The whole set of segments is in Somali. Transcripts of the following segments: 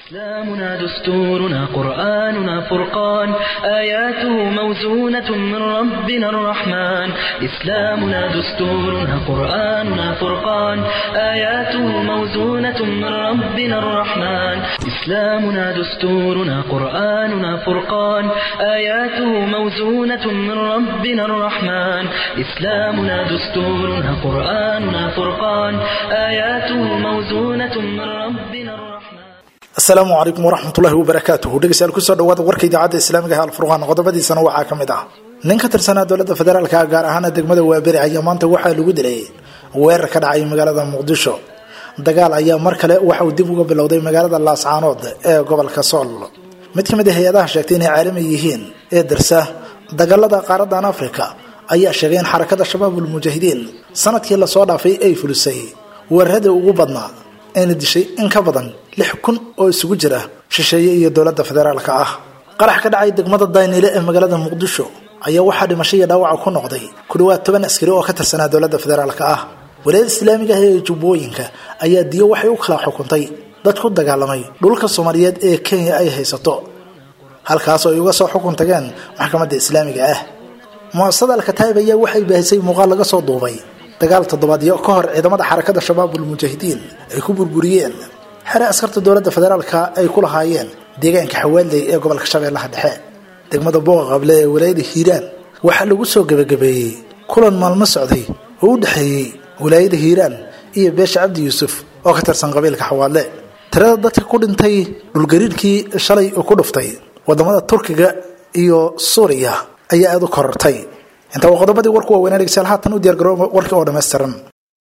إسلامنا دستورنا قرآننا فرقان آياته موزونة من ربنا الرحمن إسلامنا دستورنا قرآننا فرقان آياته موزونة من ربنا الرحمن إسلامنا دستورنا قرآننا فرقان آياته موزونة من ربنا الرحمن إسلامنا دستورنا قرآننا فرقان آياته موزونة من ربنا الرحمن asalaamu calaykum waraxmatullahi wabarakaatuhu dhegeystayaal kusoo dhawaada warka idaacadda islaamiga ee alfurqaan qodobadiisana waxaa ka mid ah nin ka tirsanaa dowladda federaalka gaar ahaana degmada waaberi ayaa maanta waxaa lagu dilay weerar ka dhacay magaalada muqdisho dagaal ayaa mar kale waxa uu dib uga bilowday magaalada laascaanood ee gobolka sool mid ka mid a hay-adaha sheegtay inay caalami yihiin ee darsa dagaalada qaaradan afrika ayaa sheegay in xarakada shabaabul mujaahidiin sanadkii lasoo dhaafay ay fulisay weeraradii ugu badnaa ayna dishay in ka badan lix kun oo isugu jira shisheeye iyo dowladda federaalka ah qarax ka dhacay degmada daynile ee magaalada muqdisho ayaa waxaa dhimasho iyo dhaawaca ku noqday ku dhawaad toban askari oo ka tirsanaa dowladda federaalka ah walaayada islaamiga ah ee jubbooyinka ayaa diyo waxay u kala xukuntay dad ku dagaalamay dhulka soomaaliyeed ee kenya ay haysato halkaas oo ay uga soo xukun tageen maxkamadda islaamiga ah muasasada alkataib ayaa waxay baahisay muuqaal laga soo duubay dagaal toddobaadyo ka hor ciidamada xarakada shabaabul mujaahidiin ay ku burburiyeen xere askarta dowladda federaalka ay ku lahaayeen deegaanka xawaaley ee gobolka shabeellaha dhexe degmada booqaqable ee walaayada hiiraan waxaa lagu soo gebagabeeyey kulan maalmo socday oo u dhexeeyey walaayada hiiraan iyo beesha cabdi yuusuf oo ka tirsan qabiilka xawaadle tirada dadka ku dhintay dhulgariirkii shalay oo ku dhuftay wadamada turkiga iyo suuriya ayaa aada u korortay intaa waa qodobadii warku waaweynaa dhegeystayaal haatan u diyaargarooba warkii oo dhammaystiran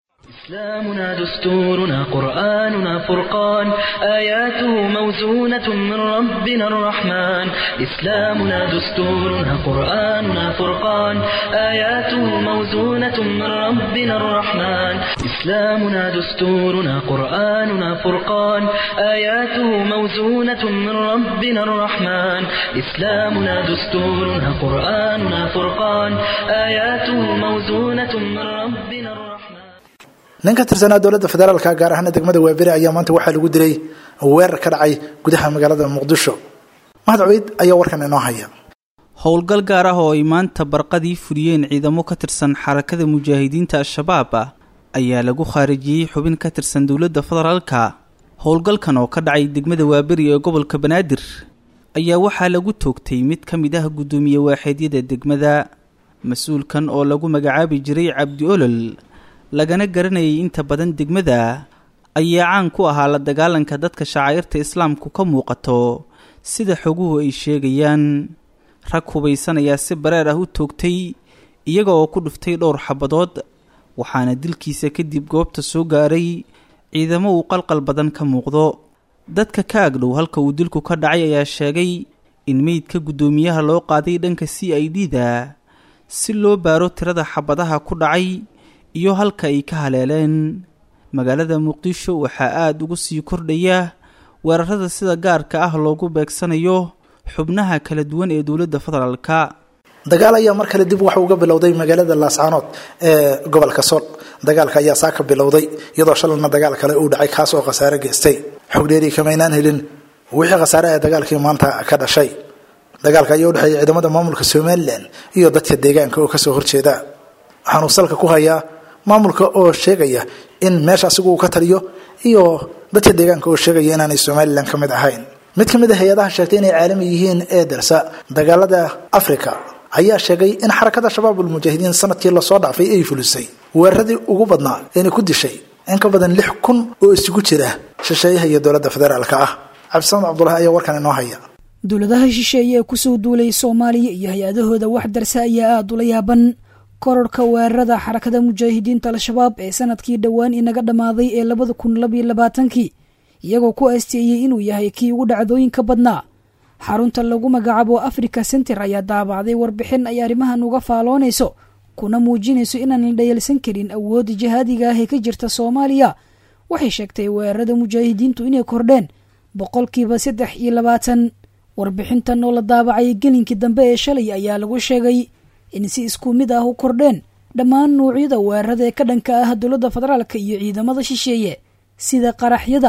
إسلامنا دستورنا قرآننا فرقان آياته موزونة من ربنا الرحمن إسلامنا دستورنا قرآننا فرقان آياته موزونة من ربنا الرحمن إسلامنا دستورنا قرآننا فرقان آياته موزونة من ربنا الرحمن إسلامنا دستورنا قرآننا فرقان آياته موزونة من ربنا الرحمن nin ka tirsanaa dowladda federaalka gaar ahaana degmada waaberi ayaa maanta waxaa lagu dilay weerar ka dhacay gudaha magaalada muqdisho mahad cubeyd ayaa warkan inoo haya howlgal gaar ah oo ay maanta barqadii fuliyeen ciidamo ka tirsan xarakada mujaahidiinta al-shabaab ayaa lagu khaarijiyey xubin ka tirsan dowladda federaalka howlgalkan oo ka dhacay degmada waaberi ee gobolka banaadir ayaa waxaa lagu toogtay mid ka mid ah guddoomiye waaxeedyada degmada mas-uulkan oo lagu magacaabi jiray cabdi olol lagana garanayay inta badan degmada ayaa caan ku ahaa la dagaalanka dadka shacairta islaamku ka muuqato sida xoguhu ay sheegayaan rag hubaysanayaa si bareer ah u toogtay iyaga oo ku dhuftay dhowr xabadood waxaana dilkiisa kadib goobta soo gaaray ciidamo uu qalqal badan ka muuqdo dadka ka agdhow halka uu dilku ka dhacay ayaa sheegay in meydka guddoomiyaha loo qaaday dhanka c i d da si loo baaro tirada xabadaha ku dhacay iyo halka ay ka haleeleen magaalada muqdisho waxaa aada ugu sii kordhaya weerarada sida gaarka ah loogu beegsanayo xubnaha kala duwan ee dowladda federaalka dagaal ayaa mar kale dib waxa uga bilowday magaalada laascaanood ee gobolka sool dagaalka ayaa saa ka bilowday iyadoo shalayna dagaal kale uu dhacay kaas oo khasaare geystay xogdheeri kamaynaan helin wixii khasaare ee dagaalkii maanta ka dhashay dagaalka ayaa udhexeeya ciidamada maamulka somalilan iyo dadka deegaanka oo kasoo horjeeda waxaanuu salka ku hayaa maamulka oo sheegaya in meesha asigu uu ka taliyo iyo dadka deegaanka oo sheegaya inaanay somalilan ka mid ahayn mid ka mid a hay-adaha sheegtay inay caalami yihiin ee darsa dagaalada africa ayaa sheegay in xarakada shabaabul mujaahidiin sanadkii lasoo dhaafay ay fulisay weeraradii ugu badnaa ayna ku dishay in ka badan lix kun oo isugu jira shisheeyaha iyo dowladda federaalka ah cabdisamed cabdulahi ayaa warkan inoo haya dowladaha shisheeye ee kusoo duulay soomaaliya iyo hay-adahooda wax darsa ayaa aada ula yaaban kororhka weerarada xarakada mujaahidiinta al-shabaab ee sanadkii dhowaan inaga dhammaaday ee labada kun labayo labaatankii iyagoo ku aasteeyey inuu yahay kii ugu dhacdooyinka badnaa xarunta lagu magacaabo africa center ayaa daabacday warbixin ay arrimahan uga faaloonayso kuna muujinayso inaan la dhayalsan karin awoodda jihaadiga ah ee ka jirta soomaaliya waxay sheegtay weerarada mujaahidiintu inay kordheen boqolkiiba saddex iyo labaatan warbixintan oo la daabacay gelinkii dambe ee shalay ayaa lagu sheegay in si isku mid ah u kordheen dhammaan nuucyada weerarada ee ka dhanka ah dowladda federaalka iyo ciidamada shisheeye sida qaraxyada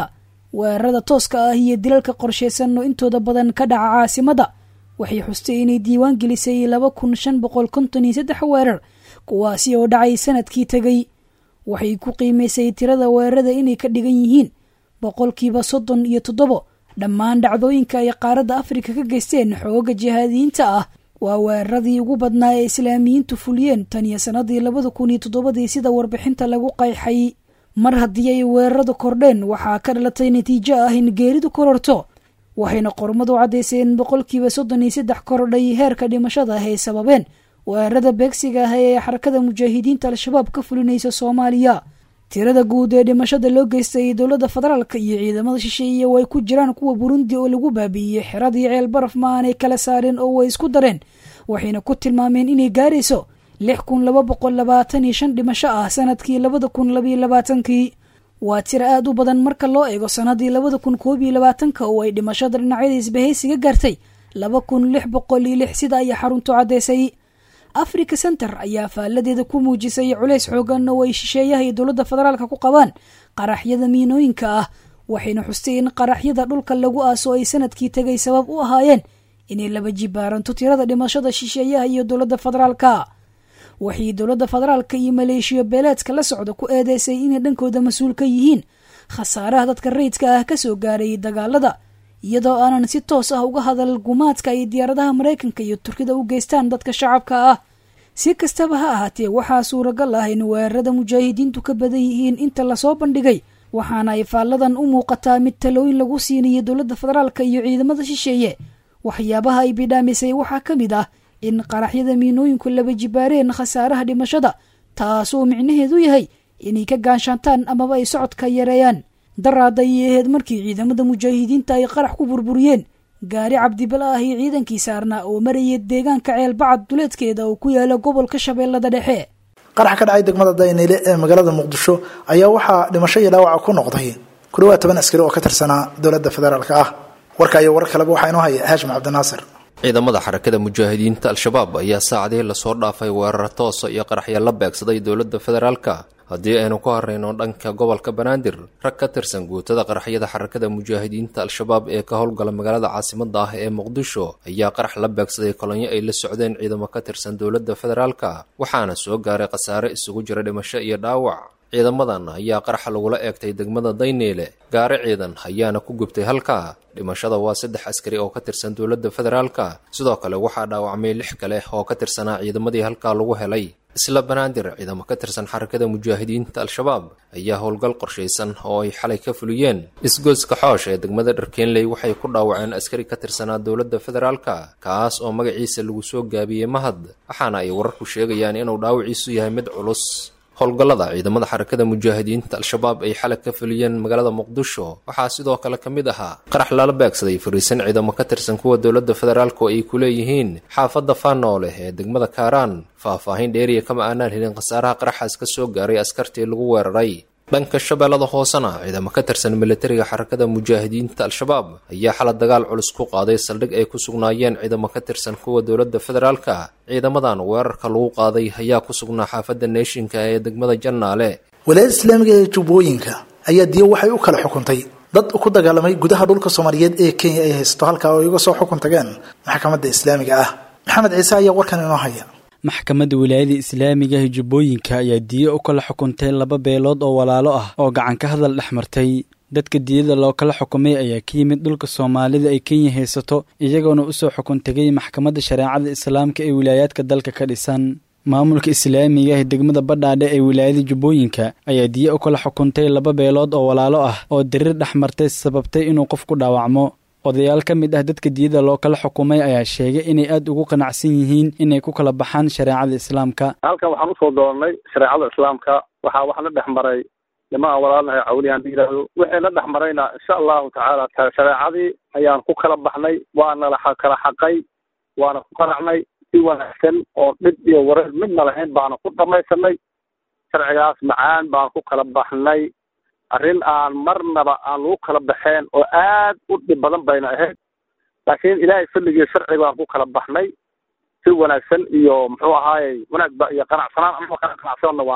weerarada tooska ah iyo dilalka qorshaysan oo intooda badan ka dhaca caasimadda waxay xustay inay diiwaan gelisay laba kun shan boqol konton iyo saddex weerar kuwaasi oo dhacay sanadkii tegay waxay ku qiimaysay tirada weerarada inay ka dhigan yihiin boqolkiiba soddon iyo toddobo dhammaan dhacdooyinka ay qaaradda afrika ka geysteen xooga jihaadiyiinta ah waa weeraradii ugu badnaa ee islaamiyiintu fuliyeen tan iyo sannadii labada kun iyo toddobadii sida warbixinta lagu qayxay mar haddii ay weeraradu kordheen waxaa ka dhalatay natiijo ah in geeridu kororto waxayna qormadu caddayseen boqolkiiba soddon iyo saddex korodhay heerka dhimashada ah ay sababeen weerarada beegsiga ah ee xarakada mujaahidiinta al-shabaab ka fulinaysa soomaaliya tirada guud ee dhimashada loo geystay dowladda federaalka iyo ciidamada shisheeye oo ay ku jiraan kuwa burundi oo lagu baabi'iyey xiradii ceel baraf ma aanay kala saareen oo way isku dareen waxayna ku tilmaameen inay gaarayso lix kun laba boqol labaatan iyo shan dhimasho ah sanadkii labada kun labayo labaatankii waa tiro aad u badan marka loo eego sanadii labada kun koob iyo labaatanka oo ay dhimashada dhinacyada isbahaysiga gaartay laba kun lix boqol iyo lix sida ay xaruntu caddaysay africa center ayaa faaladeeda ku muujisay culays xoogan oo ay shisheeyaha iyo dowladda federaalka ku qabaan qaraxyada miinooyinka ah waxayna xustay in qaraxyada dhulka lagu aaso ay sanadkii tegay sabab u ahaayeen inay laba jibaaranto tirada dhimashada shisheeyaha iyo dowladda federaalka waxay dowladda federaalka iyo maleeshiya beeleedka la socda ku eedeysay inay dhankooda mas-uul ka yihiin khasaaraha dadka rayidka ah kasoo gaarayay dagaalada iyadoo aanan si toos ah uga hadal gumaadka ay diyaaradaha maraykanka iyo turkida u geystaan dadka shacabka ah si kastaba ha ahaatee waxaa suuragal ah in weerarada mujaahidiintu ka badan yihiin inta lasoo bandhigay waxaana ay faalladan u muuqataa mid talooyin lagu siinayo dowladda federaalka iyo ciidamada shisheeye waxyaabaha ay bidhaamisay waxaa ka mid ah in qaraxyada miinooyinku laba jibaareen khasaaraha dhimashada taasoo micnaheedu yahay inay ka gaanshaantaan amaba ay socodka yareeyaan daraada ayay ahayd markii ciidamada mujaahidiinta ay qarax ku burburiyeen gaari cabdibala ah iyo ciidankii saarnaa oo marayay deegaanka ceelbacad duleedkeeda oo ku yaala gobolka shabeellada dhexe qarax ka dhacay degmada dayniile ee magaalada muqdisho ayaa waxaa dhimasho iyo dhaawaca ku noqday ku dhawaad toban askari oo ka tirsanaa dowladda federaalka ah warka iyo war kaleba waxaa inoo haya haashim cabdinaasir ciidamada xarakada mujaahidiinta al-shabaab ayaa saacadihii lasoo dhaafay weerar toosa iyo qaraxya la beegsaday dowladda federaalka haddii aynu ku harayno dhanka gobolka banaadir rag ka tirsan guutada qaraxyada xarakada mujaahidiinta al-shabaab ee ka howlgala magaalada caasimada ah ee muqdisho ayaa qarax la beegsaday kolonyo ay la socdeen ciidamo ka tirsan dowladda federaalka waxaana soo gaaray khasaare isugu jira dhimasho iyo dhaawac ciidamadan ayaa qaraxa lagula eegtay degmada dayneele gaari ciidan ayaana ku gubtay halkaa dhimashada waa saddex askari oo ka tirsan dowladda federaalka sidoo kale waxaa dhaawacmay lix kale oo ka tirsanaa ciidamadii halkaa lagu helay isla banaadir ciidamo ka tirsan xarakada mujaahidiinta al-shabaab ayaa howlgal qorshaysan oo ay xalay ka fuliyeen isgoyska xoosh ee degmada dharkeenley waxay ku dhaawaceen askari ka tirsanaa dowladda federaalka kaas oo magaciisa lagu soo gaabiyey mahad waxaana ay wararku sheegayaan inuu dhaawiciisu yahay mid culus howlgallada ciidamada xarakada mujaahidiinta al-shabaab ay xalay ka fuliyeen magaalada muqdisho waxaa sidoo kale ka mid ahaa qarax lala beegsaday fariisan ciidamo ka tirsan kuwa dowladda federaalk oo ay ku leeyihiin xaafadda faanooleh ee degmada kaaraan faah-faahin dheeriya kama aanaan helin khasaaraha qaraxaas ka soo gaaray askartii lagu weeraray dhanka shabeellada hoosena ciidamo ka tirsan militariga xarakada mujaahidiinta al-shabaab ayaa xala dagaal culus ku qaaday saldhig ay ku sugnaayeen ciidamo ka tirsan kuwa dowladda federaalka ciidamadan weerarka lagu qaaday ayaa ku sugnaa xaafadda neeshinka ee degmada jannaale walaayada islaamiga ee jubbooyinka ayaa diyo waxay u kala xukuntay dad ku dagaalamay gudaha dhulka soomaaliyeed ee kenya ay haysto halkaa oo iga soo xukun tageen maxkamadda islaamiga ah maxamed ciise ayaa warkan inoo haya maxkamadda wilaayada islaamiga ee jubbooyinka ayaa diyo u kala xukuntay laba beelood oo walaalo ah oo gacan ka hadal dhex martay dadka diyada loo kala xukumay ayaa ka yimid dhulka soomaalida ay kenya haysato iyagoona usoo xukun tegay maxkamadda shareecada islaamka ee wilaayaadka dalka ka dhisan maamulka islaamiga ee degmada badhaadhe ee wilaayada jubbooyinka ayaa diyo u kala xukuntay laba beelood oo walaalo ah oo diriir dhex martay sababtay inuu qof ku dhaawacmo odayaal ka mid ah dadka diyada loo kala xukumay ayaa sheegay inay aada ugu qanacsan yihiin inay ku kala baxaan shareecada islaamka halkan waxaan usoo doonnay shareecada islaamka waxaa wax la dhex maray nimaa walaalnahay cawliyan la yidhaahdo wixii la dhex marayna insha allahu tacaala shareecadii ayaan ku kala baxnay waana la kala xaqay waana ku qanacnay si wanaagsan oo dhib iyo wareer midna lahayn baana ku dhamaysanay sharcigaas macaan baan ku kala baxnay arrin aan marnaba aan lagu kala baxeen oo aad u dhib badan bayna ahayd laakiin ilaahay fadligii sharci baan ku kala baxnay si wanaagsan iyo muxuu ahaayey wanaagba iyo qanacsanaan anagoo kala qanacsanna waan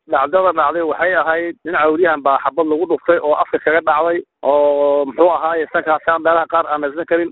dhacdada dhacday waxay ahayd nin cawliyahan baa xabad lagu dhuftay oo afka kaga dhacday oo muxuu ahaaye sankaasaan meelaha qaar aan haysan karin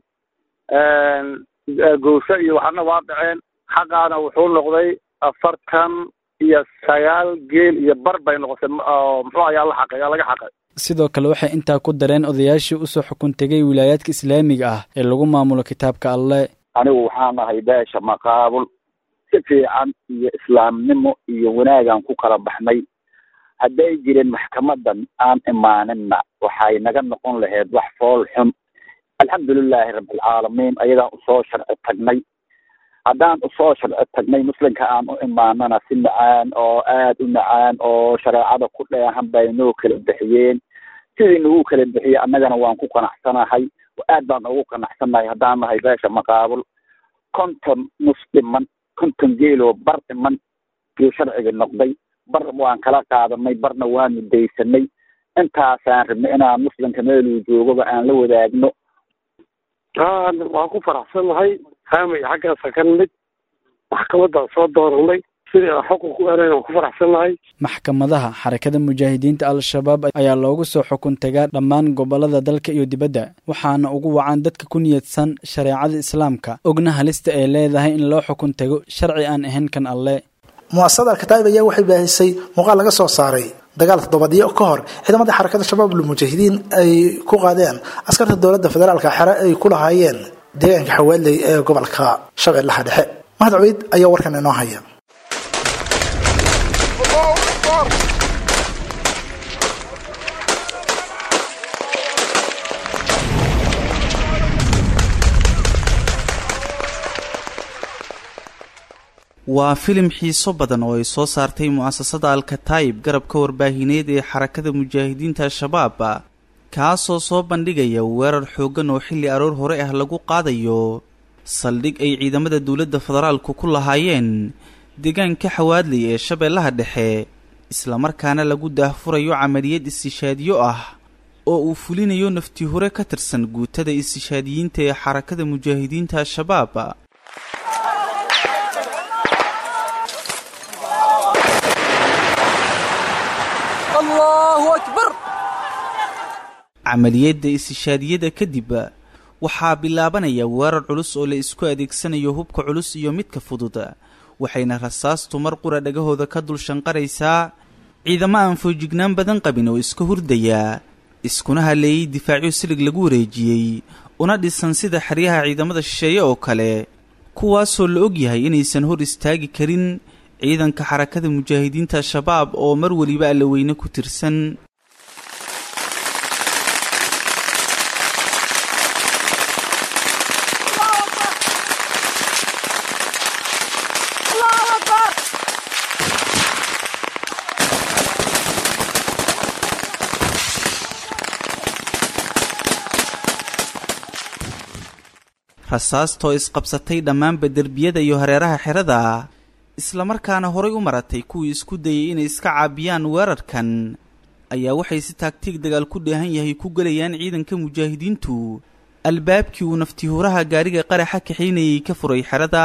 goosho iyo waxaana waa dhaceen xaqaana wuxuu noqday afartan iyo sagaal geel iyo bar bay noqotay muxuu ayaa la xaqay yaa laga xaqay sidoo kale waxay intaa ku dareen odayaashii usoo xukun tegay wilaayaadka islaamiga ah ee lagu maamulo kitaabka alleh anigu waxaan ahay beesha maqaabul si fiican iyo islaamnimo iyo wanaagaan ku kala baxnay hadday jireen maxkamadan aan imaaninna waxay naga noqon lahayd wax fool xun alxamdulilaahi rabbilcaalamiin ayagaan usoo sharci tagnay haddaan usoo sharci tagnay muslimka aan u imaanana si macaan oo aad u macaan oo shareecada ku dheehan bay noo kala bixiyeen sidii nagu kala bixiyey annagana waan ku qanacsanahay aad baan ugu qanacsannahay haddaan nahay beesha maqaabul konton nus dhiman konton geeloo bar dhiman yuu sharciga noqday bar waan kala qaadanay barna waanu daysanay intaasaan rabnay inaan muslimka meeluu joogaba aan la wadaagno waan ku faraxsannahay haamay xaggaasa ka nimid maxkamadaan soo dooranay sidii aan xukun ku erayn waan ku faraxsannahay maxkamadaha xarakada mujaahidiinta al-shabaab ayaa loogu soo xukun tagaa dhammaan gobollada dalka iyo dibadda waxaana ugu wacan dadka ku niyadsan shareecada islaamka ogna halista ay leedahay in loo xukun tago sharci aan ahayn kan alle muasasada alkataa'ib ayaa waxay baahisay muuqaal laga soo saaray dagaal toddobadyo ka hor ciidamada xarakada shabaab lmujaahidiin ay ku qaadeen askarta dowladda federaalka xere ay ku lahaayeen deegaanka xawaaley ee gobolka shabeellaha dhexe mahad cubeyd ayaa warkan inoo haya waa filim xiiso badan oo ay soo saartay mu'asasada alkataayib garabka warbaahineed ee xarakada mujaahidiinta al-shabaab kaasoo soo bandhigaya weerar xooggan oo xilli aroor hore ah lagu qaadayo saldhig ay ciidamada dowladda federaalku ku lahaayeen deegaanka xawaadley ee shabeellaha dhexe islamarkaana lagu daahfurayo camaliyad istishaadiyo ah oo uu fulinayo nafti hore ka tirsan guutada istishaadiyiinta ee xarakada mujaahidiinta al-shabaab camaliyadda istishaadiyada kadib waxaa bilaabanaya weerar culus oo la isku adeegsanayo hubka culus iyo midka fudud waxayna rasaastu mar qura dhagahooda ka dul shanqaraysaa ciidamo aan foojignaan badan qabin oo iska hurdaya iskuna haleeyey difaacyo silig lagu wareejiyey una dhisan sida xeryaha ciidamada shisheeye oo kale kuwaasoo la og yahay inaysan hor istaagi karin ciidanka xarakada mujaahidiinta al-shabaab oo mar weliba allaweyne ku tirsan rasaastoo isqabsatay dhammaanba derbiyada iyo hareeraha xerada islamarkaana horay u maratay kuwii isku dayay inay iska caabiyaan weerarkan ayaa waxay si taagtiig dagaal ku dheehan yahay ku gelayaan ciidanka mujaahidiintu albaabkii uu naftihuuraha gaariga qaraxa kaxaynayay ka furay xerada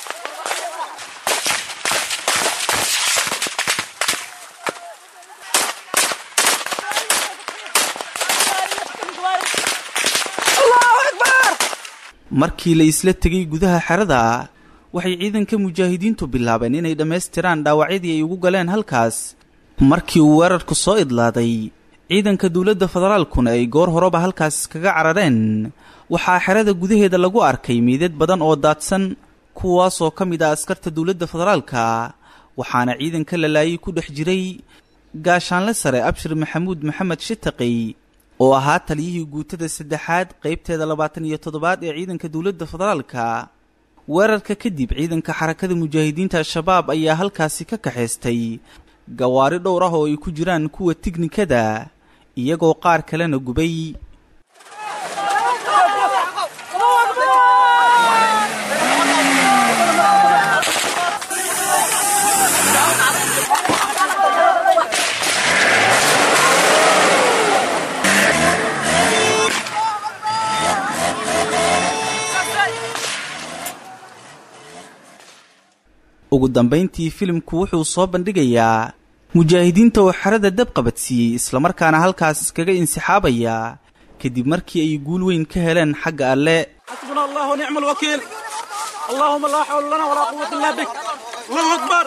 markii la isla tegay gudaha xerada waxay ciidanka mujaahidiintu bilaabeen inay dhammaystiraan dhaawacyadii ay ugu galeen halkaas markii uu weerarku soo idlaaday ciidanka dowladda federaalkuna ay goor horeba halkaas kaga carareen waxaa xerada gudaheeda lagu arkay miidad badan oo daadsan kuwaasoo ka mid ah askarta dowladda federaalka waxaana ciidanka la laayay ku dhex jiray gaashaanle sare abshir maxamuud maxamed shitaqey oo ahaa taliyihii guutada saddexaad qaybteeda labaatan iyo toddobaad ee ciidanka dowladda federaalka weerarka kadib ciidanka xarakada mujaahidiinta al-shabaab ayaa halkaasi ka kaxaystay gawaari dhowr ah oo ay ku jiraan kuwa tignikada iyagoo qaar kalena gubay ugu dambayntii filimku wuxuu soo bandhigayaa mujaahidiinta oo xerada dab qabadsiiyey islamarkaana halkaas iskaga insixaabaya kadib markii ay guul weyn ka heleen xagga alle xasbuna allah nicma alwakiil allahuma laa xawla lana walaa quwata illa bik allahu akbar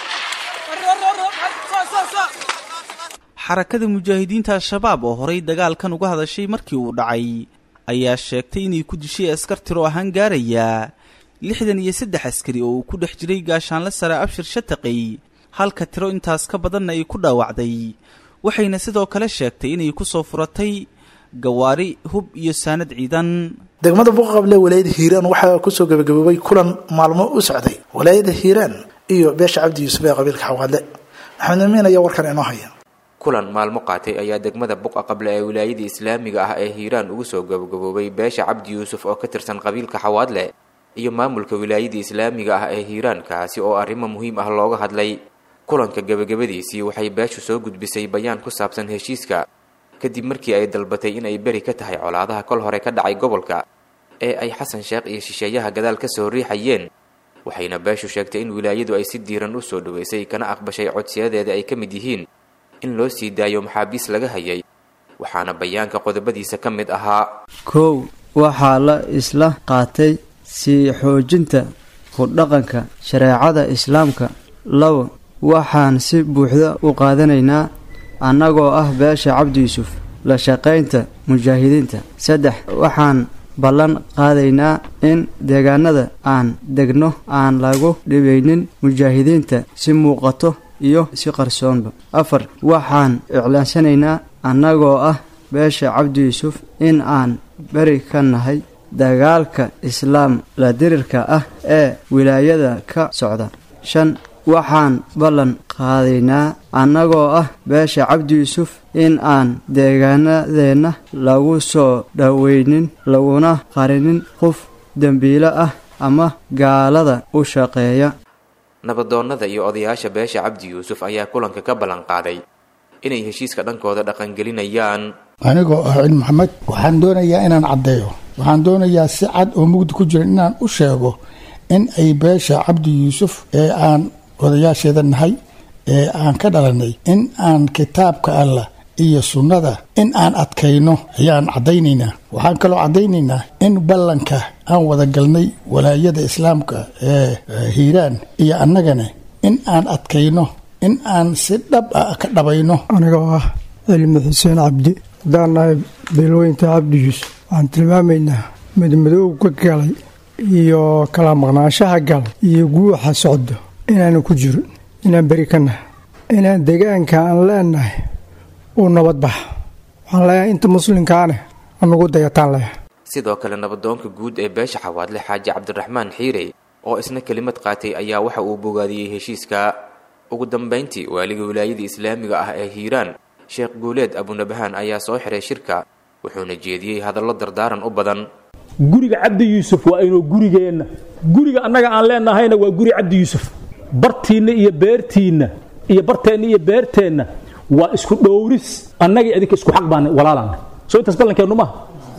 xarakada mujaahidiinta al-shabaab oo horay dagaalkan uga hadashay markii uu dhacay ayaa sheegtay inay ku dishay askar tiro ahaan gaaraya lixdan iyo saddex askari oo uu ku dhex jiray gaashaanle sare abshir shataqey halka tiro intaas ka badanna ay ku dhaawacday waxayna sidoo kale sheegtay inay ku soo furatay gawaari hub iyo saanad ciidan degmada buuqaqable walaayada hiiraan waxaa kusoo gabagaboobay kulan maalmo u socday walaayada hiiraan iyo beesha cabdi yuusuf ee qabiilka xawaadle maxamed amiin ayaa warkan inoo haya kulan maalmo qaatay ayaa degmada buqa qable ee wilaayada islaamiga ah ee hiiraan ugu soo gabagaboobay beesha cabdi yuusuf oo ka tirsan qabiilka xawaadle iyo maamulka wilaayada islaamiga ah ee hiiraan kaasi oo arrimo muhiim ah looga hadlay kulanka gebagabadiisii waxay beeshu soo gudbisay bayaan ku saabsan heshiiska kadib markii ay dalbatay in ay beri ka tahay colaadaha kol hore ka dhacay gobolka ee ay xasan sheekh iyo shisheeyaha gadaal ka soo riixayeen waxayna beeshu sheegtay in wilaayadu ay si diiran u soo dhaweysay kana aqbashay codsiyadeeda ay ka mid yihiin in loo sii daayo maxaabiis laga hayay waxaana bayaanka qodobadiisa ka mid ahaa kow waxaa la isla qaatay sii xoojinta ku dhaqanka shareecada islaamka labo waxaan si buuxda u qaadanaynaa annagoo ah beesha cabdi yuusuf la shaqaynta mujaahidiinta saddex waxaan ballan qaadaynaa in deegaanada aan degno aan lagu dhibaynin mujaahidiinta si muuqato iyo si qarsoonba afar waxaan iclaansanaynaa annagoo ah beesha cabdi yuusuf in aan beri ka nahay dagaalka islaam la dirirka ah ee wilaayada ka socda shan waxaan ballan qaadaynaa annagoo ah beesha cabdi yuusuf in aan deegaanadeenna lagu soo dhoweynin laguna qarinin qof dembiilo ah ama gaalada u shaqeeya nabadoonnada iyo odayaasha beesha cabdi yuusuf ayaa kulanka ka ballan qaaday inay heshiiska dhankooda dhaqangelinayaan anigoo ah cil maxamed waxaan doonayaa inaan caddeeyo waxaan doonayaa si cad oo mugdi ku jiran inaan u sheego in ay beesha cabdi yuusuf ee aan odayaasheeda nahay ee aan ka dhalanay in aan kitaabka allah iyo sunnada in aan adkayno ayaan caddaynaynaa waxaan kaloo caddaynaynaa in ballanka aan wada galnay walaayada islaamka ee hiiraan iyo annagana in aan adkayno in aan si dhab ah ka dhabayno anigoo ah cilmi xuseen cabdi haddaan nahay beelweynta cabdi yuusuf waxaan tilmaamaynaa madmadoow ka galay iyo kala maqnaanshaha galay iyo guuxa socdo inaanu ku jirin inaan beri ka nahay inaan degaanka aan leenahay uu nabad baxa waxaan leeyahay inta muslimkaane anugu dayataan leeyahay sidoo kale nabadoonka guud ee beesha xawaadle xaaji cabdiraxmaan xiire oo isna kelimad qaatay ayaa waxa uu bogaadiyey heshiiska ugu dambayntii waaliga wilaayada islaamiga ah ee hiiraan sheekh guuleed abunabahaan ayaa soo xiray shirka wuxuuna jeediyey hadallo dardaaran u badan guriga cabdi yuusuf waa inuu gurigeenna guriga annaga aan leenahayna waa guri cabdi yuusuf bartiinna iyo beertiinna iyo barteenna iyo beerteenna waa isku dhowris annagii adinka isku xaq baan walaalana soo intaas ballankeennu maaha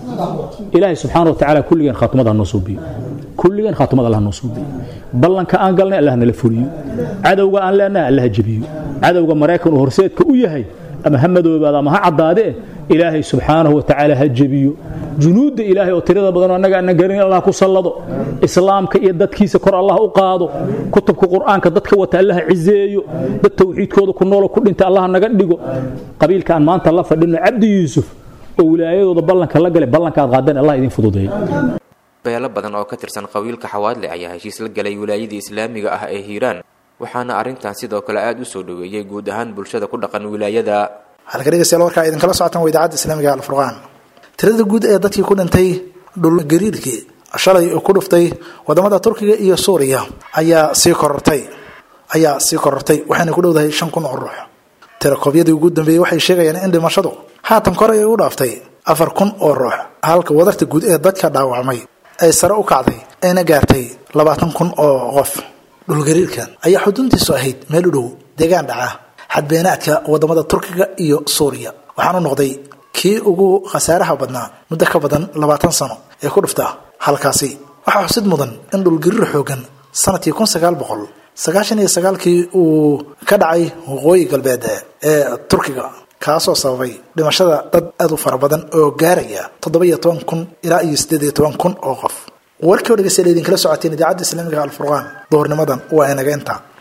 ilaahay subxaana wa tacaala kulligeen khaatumada ha noo suubiyo kulligeen khaatumada allah noo suubiyo ballanka aan galnay allah nala fuliyo cadowga aan leenahay allah jebiyo cadowga maraykan uu horseedka u yahay ama ha madoobaada ama ha caddaadee ilaahay subxaanahu wa tacaala ha jebiyo junuudda ilaahay oo tirada badanoo annaga aanan garin allah ku sallado islaamka iyo dadkiisa kor allah u qaado kutubka qur'aanka dadka wata allah cizeeyo dad tawxiidkooda ku noolo ku dhinta allah naga dhigo qabiilka aan maanta la fadhino cabdi yuusuf oo wilaayadooda ballanka la galay ballanka aad qaadeen allah idin fududeeyo beelo badan oo ka tirsan qabiilka xawaadle ayaa heshiis la galay wilaayadii islaamiga ah ee hiiraan waxaana arrintan sidoo kale aada u soo dhoweeyey guud ahaan bulshada ku dhaqan wilaayada halka dhegeystayaal warkaa idinkala socotaan waa idaacadda islaamiga alfurqaan tirada guud ee dadkii ku dhintay dhulgariirkii shalay ku dhuftay wadamada turkiga iyo suuriya ayaa sii korortay ayaa sii korortay waxayna ku dhowdahay shan kun oo ruux tirakoobyadii ugu dambeeyey waxay sheegayaan in dhimashadu haatan kore ay u dhaaftay afar kun oo ruux halka wadarta guud ee dadka dhaawacmay ay sare u kacday ayna gaartay labaatan kun oo qof dhulgariirkan ayaa xuduntiisu ahayd meel u dhow deegaan dhaca xadbeenaadka wadamada turkiga iyo suuriya waxaanu noqday kii ugu khasaaraha badnaa muddo ka badan labaatan sano ee ku dhufta halkaasi waxaa xusid mudan in dhulgariir xoogan sanadkii kun sagaal boqol sagaashan iyo sagaalkii uu ka dhacay waqooyi galbeed ee turkiga kaasoo sababay dhimashada dad aada u fara badan oo gaaraya toddoba iyo toban kun ilaa iyo siddeed iyo toban kun oo qof warkii o dhegeystayaal idinkala socoteen idaacadda islaamiga alfurqaan duhurnimadan waa inaga intaa